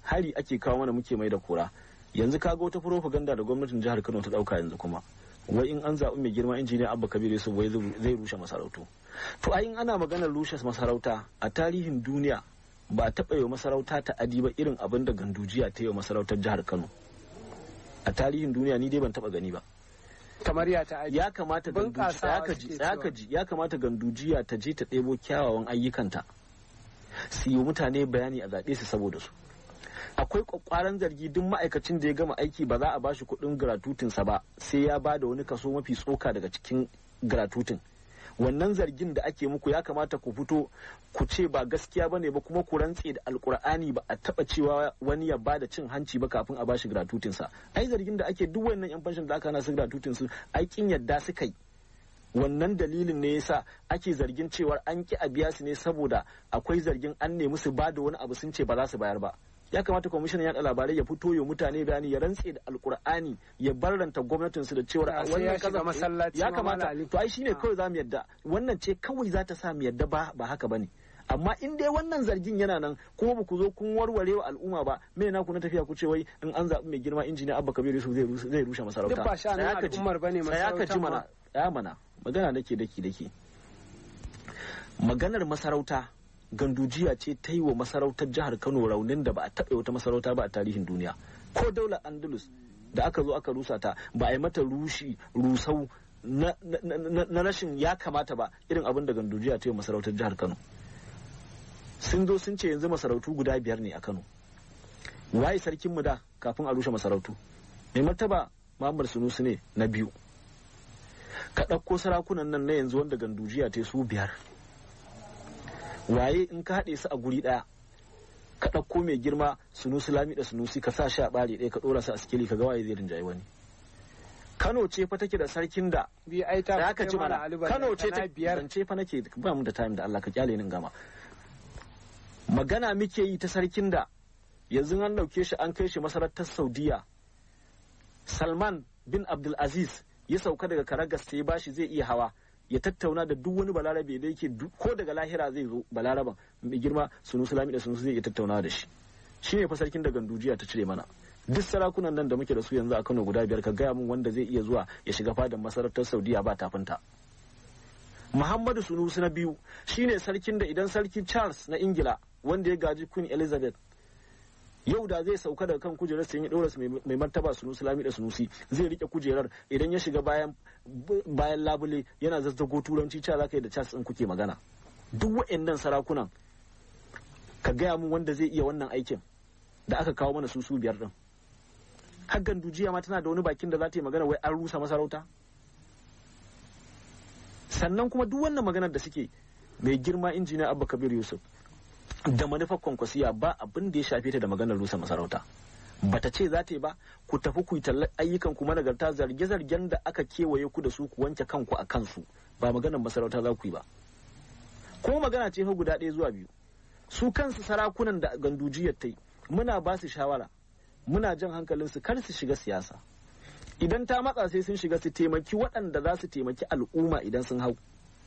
hari ake kawo mana muke mai da kura yanzu kaga wata propaganda da gwamnatin jihar Kano ta dauka yanzu kuma wai in an zaɓi mai girma injiniya Abba Kabir Yusuf wai zai rushe masarautu to ai in ana maganar rushe masarauta a tarihin duniya ba a taɓa yi masarauta ta adi ba irin abin da gandujiya ta yi masarautar jihar Kano a tarihin duniya ni dai ban taɓa gani ba kamar ya ta ya kamata ya kamata gandujiya ta je ta ɗebo kyawawan ayyukanta su yi mutane bayani a zaɓe su saboda su akwai kwakwaran zargi duk ma'aikacin da ya gama aiki ba za a bashi kuɗin gratutinsa ba sai ya ba da wani kaso mafi tsoka daga cikin gratutin wannan zargin da ake muku ya kamata ku fito ku ce ba gaskiya ba ne ba kuma ku rantse da alkur'ani ba a taba cewa wani ya ba da cin hanci ba kafin a bashi gratutinsa ai zargin da ake duk wannan yan fanshin da aka na su gratutinsu aikin yadda suka yi wannan dalilin ne yasa ake zargin cewar an ki a biya su ne saboda akwai zargin an nemi su ba da wani abu sun ce ba za su bayar ba ya kamata kwamishinan yaɗa labarai ya fito ya mutane bayani ya rantse da alkur'ani ya barranta gwamnatin su da cewar wannan kaza masallaci ya kamata to ai shine kawai zamu yadda wannan ce kawai za ta sa mu yadda ba ba haka bane amma in dai wannan zargin yana nan kuma ba ku zo kun warware wa al'umma ba me na ku na tafiya ku ce wai in an zaɓi mai girma injiniya abba kabir yusuf zai zai rushe masarauta duk ba sha na al'ummar bane masarauta ya mana ya mana magana nake daki daki maganar masarauta gandujiya ce ta yi wa masarautar jihar kano raunin da ba a taɓa wata masarauta ba a tarihin duniya ko daular andalus da aka zo aka rusa ta ba a yi mata rushi rusau na, rashin ya kamata ba irin abin da gandujiya ta yi wa masarautar jihar kano sun zo sun ce yanzu masarautu guda biyar ne a kano waye sarkin mu da kafin a rushe masarautu mai martaba muhammad sunusu ne na biyu ka ɗauko sarakunan nan na yanzu wanda gandujiya ta su biyar waye in ka haɗe su a guri ɗaya ka ɗauko mai girma sunusi lami da sunusi ka sa shi a ɓare ɗaya ka ɗora su a sikeli ka ga waye zai rinjaye wani Kano ce fa take da sarkin da bi ai ta da aka ci mana Kano ce ta biyar ce fa nake ba mu da time da Allah ka kyale ni gama magana muke yi ta sarkin da yanzu an dauke shi an kai shi masarautar Saudiya Salman bin Abdul Aziz ya sauka daga Karagas sai bashi zai iya hawa ya tattauna da duk wani balarabe da yake ko daga lahira zai zo balaraban mai girma sunu sulami da sunu zai iya tattauna da shi shi ne fa sarkin da gandujiya ta cire mana duk sarakunan nan da muke da su yanzu a Kano guda biyar ka gaya mun wanda zai iya zuwa ya shiga fadan masarautar Saudiya ba tafinta Muhammadu Sunusi na biyu shine sarkin da idan sarki Charles na Ingila wanda ya gaji Queen Elizabeth yau da zai sauka daga kan kujerar sai ya dora mai martaba Sunusi Lami da Sunusi zai rike kujerar idan ya shiga bayan bayan labule yana zazzago turanci cewa zaka yi da Charles din kuke magana duk waɗannan sarakunan ka gaya mun wanda zai iya wannan aikin da aka kawo mana su su biyar din har gandujiya ma tana da wani bakin da za ta yi magana wai an rusa masarauta sannan kuma duk wannan maganar da suke mai girma injiniya abba kabir yusuf da manufar kwankwasiya ba abin da ya shafe ta da maganar rusa masarauta bata ce za ta yi ba ku tafi ku yi tallar ayyukan ku managarta zarge-zargen da aka kewaye ku da su ku wanke kanku a kansu ba maganar masarauta za ku yi ba ko magana ce fa guda ɗaya zuwa biyu su kansu sarakunan da gandujiyar ta yi muna ba su shawara muna jan hankalinsu kar su shiga siyasa idan ta matsa sai sun shiga su taimaki waɗanda za su taimaki al'umma idan sun hau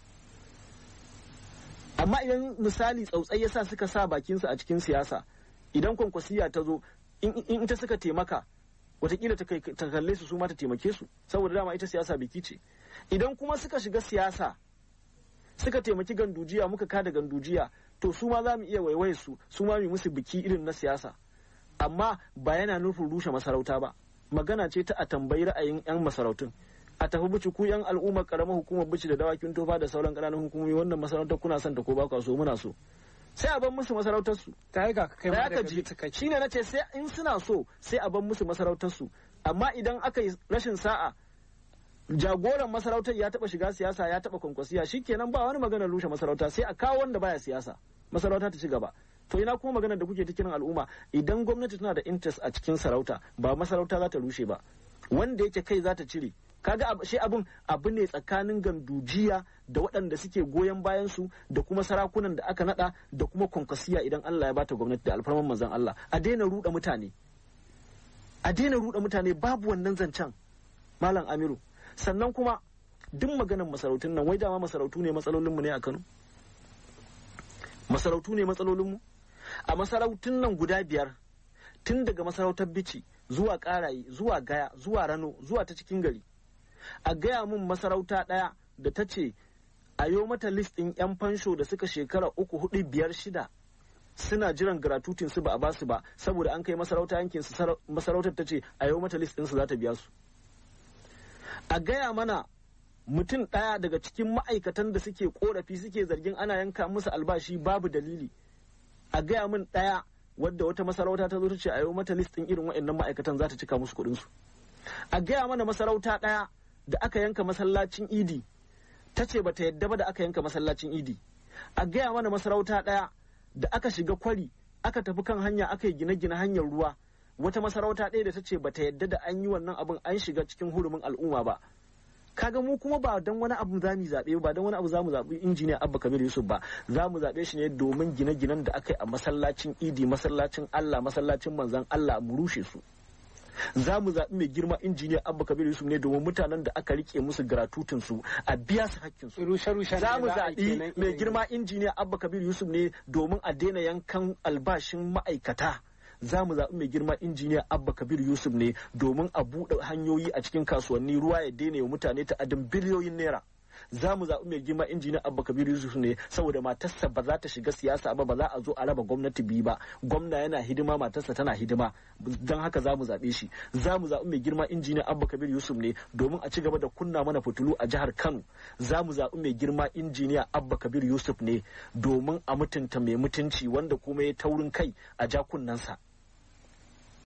amma idan misali tsautsai yasa suka sa bakinsu a cikin siyasa idan kwankwasiya ta zo in ita suka taimaka watakila ta kalle su su ma ta taimake su saboda dama ita siyasa biki ce idan kuma suka shiga siyasa suka taimaki gandujiya muka kada gandujiya to su ma za mu iya waiwaye su su ma mu musu biki irin na siyasa amma ba yana nufin rushe masarauta ba magana ce ta a tambayi ra'ayin 'yan masarautun a tafi bici ku 'yan al'ummar karamar hukumar bici da dawakin tofa da sauran ƙananan hukumomi wannan masarautar kuna son ta ko ba so muna so sai a bar musu masarautar su ta yi ga kai ma daga ji shine nace sai in suna so sai a bar musu masarautar su amma idan aka yi rashin sa'a jagoran masarautar ya taba shiga siyasa ya taba kwankwasiya shikenan ba wani maganar rushe masarauta sai a kawo wanda baya siyasa masarauta ta ci gaba to ina kuma maganar da kuke ta kiran al'umma idan gwamnati tana da interest a cikin sarauta ba masarauta za ta rushe ba wanda yake kai za ta cire kaga shi abin abu ne tsakanin gandujiya da waɗanda suke goyon bayan su da kuma sarakunan da aka nada da kuma kwankwasiya idan Allah ya bata gwamnati da alfarman manzon Allah a daina ruɗa mutane a daina ruɗa mutane babu wannan zancen malam Amiru sannan kuma duk maganar masarautun nan wai dama masarautu ne matsalolinmu ne a Kano masarautu ne matsalolinmu a masarautun nan guda biyar tun daga masarautar bici zuwa karaye zuwa gaya zuwa rano zuwa ta cikin gari a gaya mun masarauta ɗaya da ta ce a yo mata list ɗin 'yan fansho da suka shekara uku hudu biyar shida suna jiran gratutin su ba a basu ba saboda an kai masarauta yankin su masarautar ta ce a yau mata list su za ta biya su a gaya mana mutum ɗaya daga cikin ma'aikatan da suke korafi suke zargin ana yanka musu albashi babu dalili a gaya min ɗaya wadda wata masarauta ta zo ta ce a yau mata list ɗin irin waɗannan ma'aikatan za ta cika musu kuɗin su a gaya mana masarauta ɗaya da aka yanka masallacin idi ta ce bata yadda ba da aka yanka masallacin idi a gaya mana masarauta ɗaya da aka shiga kwari aka tafi kan hanya aka yi gine-gine hanyar ruwa wata masarauta ɗaya da ta ce bata yadda da an yi wannan abin an shiga cikin hurumin al'umma ba kaga mu kuma ba don wani abu za mu zaɓe ba don wani abu za mu zaɓi injiniya abba kabir yusuf ba za mu zaɓe shi ne domin gine-ginen da aka yi a masallacin idi masallacin allah masallacin manzan allah mu rushe su za mu zaɓi mai girma injiniya abba kabir yusuf ne domin mutanen da aka rike musu gratutin su a biya su hakkin su za mu zaɓi mai girma injiniya abba kabir yusuf ne domin a daina yankan albashin ma'aikata za mu zaɓi mai girma injiniya abba kabir yusuf ne domin a buɗe hanyoyi a cikin kasuwanni ruwa ya daina wa mutane ta'adin biliyoyin naira za mu zaɓi mai girma injiniya abba kabir yusuf ne saboda matarsa ba za ta shiga siyasa ba ba za a zo a raba gwamnati biyu ba gwamna yana hidima matarsa tana hidima don haka za mu zaɓe shi za mu zaɓi mai girma injiniya abba kabir yusuf ne domin a ci gaba da kunna mana fitilu a jihar kano za mu zaɓi mai girma injiniya abba kabir yusuf ne domin a mutunta mai mutunci wanda kuma ya taurin kai a jakunansa